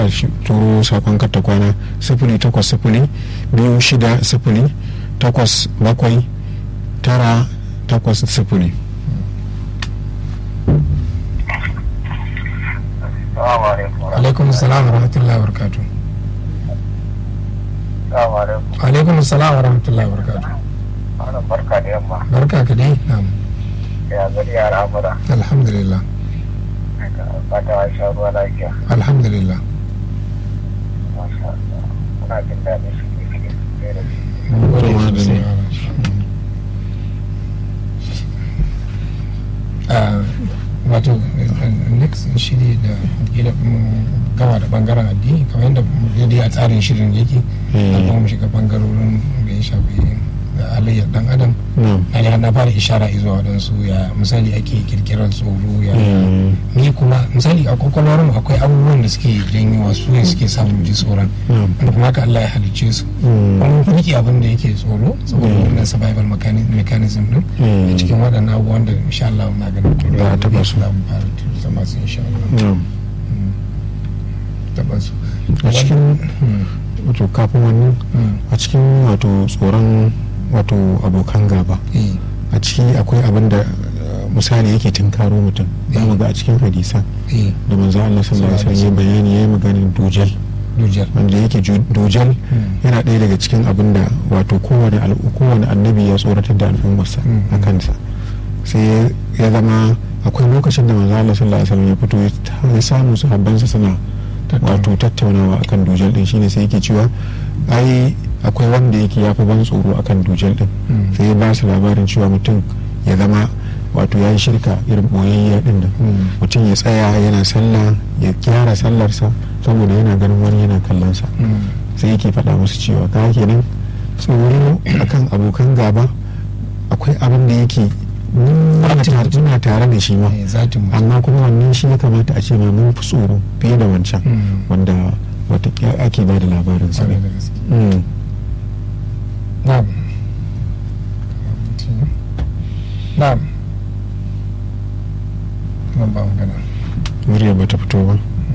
turo sakon ta kwana sifili takwas sifili biyu shida sifili takwas bakwai tara takwas sifili alaikum salam wa rahmatullahi wa barakatuh alaikum salam wa rahmatullahi wa barakatuh barka da yamma barka ka dai na'am ya gari ya ramura alhamdulillah fata wa sha ruwa lafiya alhamdulillah masha Allah muna jin daɗin shi ne shi ne da shi Mun gode Kuma da sosai. ne. Ah, wato eh, next shiri da gida mun gama da bangaren addini kamar yadda dai a tsarin shirin yake Mm. a kuma mu shiga bangarorin da ya shafi da halayyar dan adam na'am na na fara ishara zuwa waɗansu ya misali ake kirkirar tsoro ya Mm. ni kuma misali a kwakwalwar mu akwai abubuwan da suke janyo wasu ne suke samun ji tsoron na'am wanda kuma haka Allah ya halicce su Mm. kuma mun rike abin da yake tsoro saboda Mm. wannan survival mechani- mechanism din Mm. a cikin waɗannan abubuwan da insha Allah na ganin to Za a taɓa su. za mu fara zama su insha Allah na'am Mm. taɓa su a cikin Mm. wato kafin wannan Mm. a cikin wato tsoron wato abokan gaba Eh. a ciki akwai abin da uh, misali yake tunkaro mutum za mu ga a cikin hadisan Eh. da manzo Allah sallallahu alaihi wasallam ya bayani yayi maganin dujal Dujar. wanda yake ju- dujal Mm. yana ɗaya daga cikin abin da wato kowane al- kowane annabi ya tsoratar da al'ummarsa Mm. a kansa sai ya zama akwai lokacin da manzo Allah sallallahu alaihi wasallam ya fito ya- ya samu sahabbansa suna Tattauna. wato tattaunawa akan dujal din shine sai yake cewa ai akwai wanda yake ya fi ban tsoro akan dujal din Mm. sai ya ba su labarin cewa mutum ya zama wato ya yi shirka irin boyayya din nan Mm. mutum ya tsaya yana sallah ya gyara sallarsa saboda yana ganin wani yana kallonsa Mm. sai yake faɗa musu cewa ka kenan tsoro akan abokan gaba akwai abin da yake muna tare- muna tare da shi ma Eh, zatin mutum. amma kuma wannan shi ya kamata a ce ma mun fi tsoro fiye da wancan Mm. wanda wata ake ba da labarin sa Kwarai ne da gaske. Mm. Na'am. Na'am. Nan ba magana. murya bata fito ba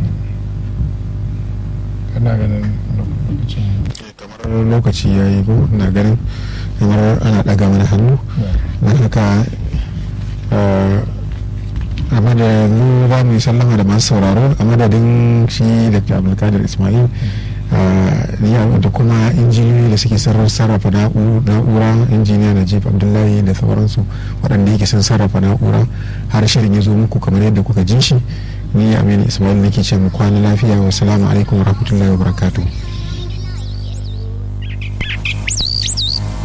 Kana ganin lokacin. kamar lokaci ya yi ko ina ganin kamar ana ɗaga mana hannu don haka eh, a madadin za mu yi sallama da masu sauraro a madadin shi da abdulkadir ismail eh, ni a- da kuma injiniyoyi da suke sarrar- sarrafa na'u- na'ura injiniya najib abdullahi da sauransu waɗanda yake sun sarrafa na'ura har shirin ya zo muku kamar yadda kuka ji shi ni aminu ismail nake ce mu kwana lafiya wa salamu alaikum wa rahmatullahi wa barakatuh